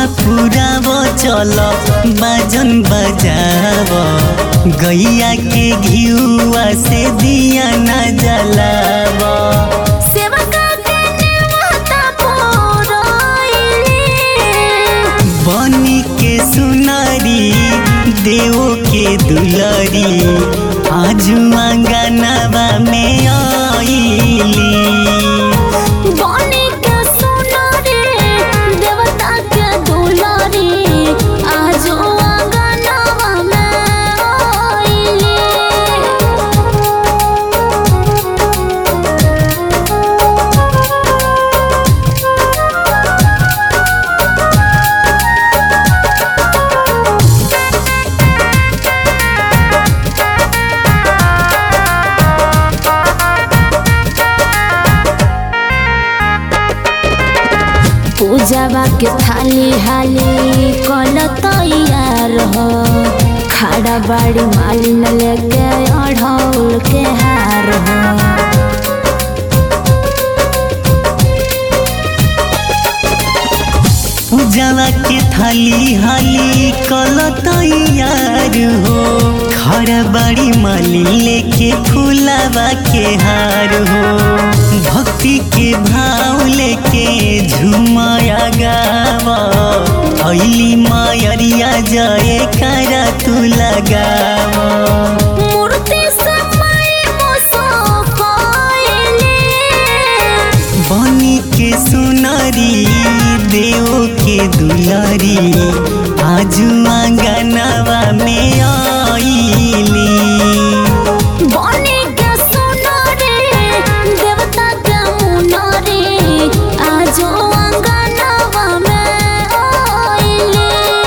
पुराव चल बाजन बजाव गैया के घियुआ से दिया न जलाव सेवका के नेवता पुरैली बनी के सुनारी देव के दुलरी आजु आंगनवा में आईली बनी के सुनारी देवता के दुलारी आज आंगनवा में आइली पूजावा के थाली हाली कल तैयार हो खाड़ा बाड़ी मालिन लेके अढ़ौल के हार हो पूजावा के थाली हाली कल तैयार हो खड़ा बड़ी माली लेके फूलावा के हार हो भक्ति के भाव लेके झुमाया गावा अली मायरिया जय करा तू लगावा मूर्ति समय मुसफाइली बनी के सुनारी देव के दुलारी आजू आंगनवा में आईली बनी के सुनारी देवता के मुनारी आज आंगनवा में आइली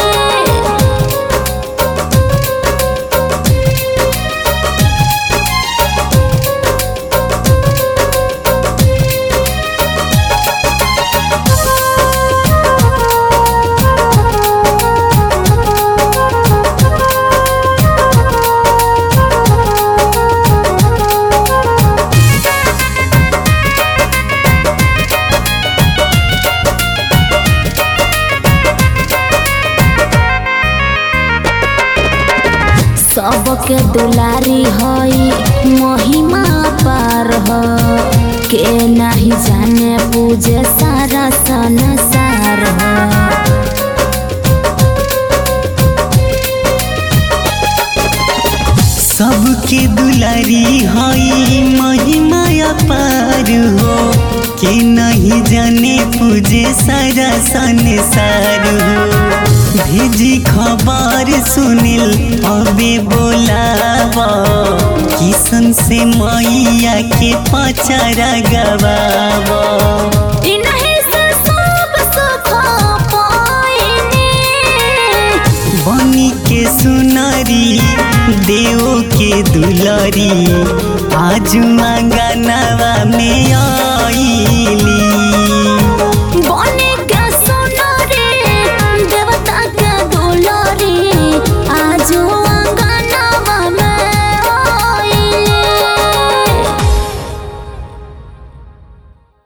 सबके दुलारी हई महिमा पार हो के नहीं जाने पूजे सारा संसार हो सबके दुलारी हई महिमा अपार हो के नहीं जाने पूजे सारा संसार हो भेजी खबर सुनिल अबे बोलावा किसन से मैया के पचरा गवावा इन्हीं से सब सुख पाइनी बनी के सुनारी देव के दुलारी आजू आंगनवा में आ